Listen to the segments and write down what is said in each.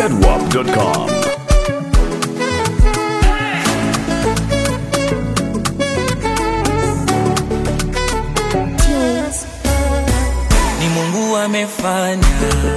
zedwap.com. ni Mungu amefanya,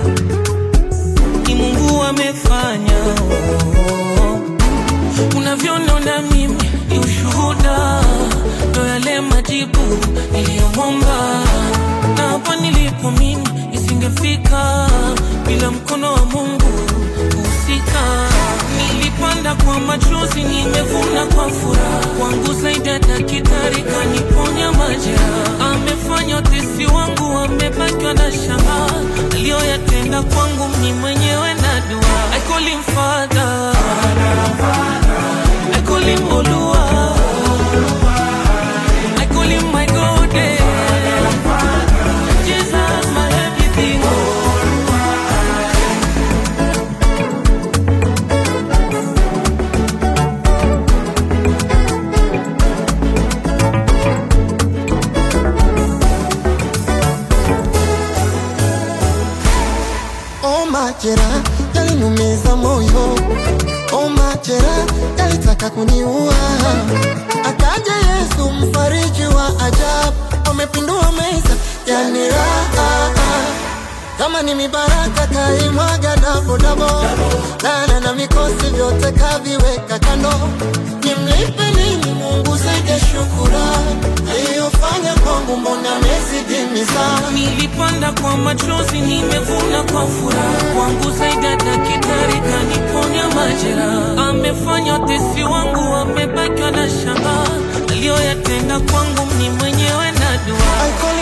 ni Mungu amefanya. oh. Unavyoniona mimi ni ushuhuda, ndo yale majibu niliyomwomba, na hapa nilipo mimi isingefika bila mkono wa Mungu kuhusika. Nilipanda kwa machozi, nimevuna kwa furaha, kwangu zaidi ya daktari kaniponya majeraha. Amefanya utesi wangu, amebakiwa na shanga, aliyoyatenda kwangu mimi mwenyewe na dua. I call him Father, I call him Olua, I call him my God, eh. Jesus my everything. Oh, majera yaliniumiza moyo, oh, majera yalitaka kuniua. Akaja Yesu mfariji wa ajabu, amepindua meza yani raha kama ni mibaraka kaimwaga dabodabo, lana na mikosi vyote kaviweka kando. Nimlipe nini Mungu zaidi ya shukurani aliyofanya kwangu, mbona amezidi mizani Nilipanda kwa machozi, nimevuna kwa furaha. Kwangu zaidi ya daktari kaniponya majeraha. Amefanya utesi wangu, amebakiwa na shanga, aliyoyatenda kwangu ni mwenyewe na dua. I call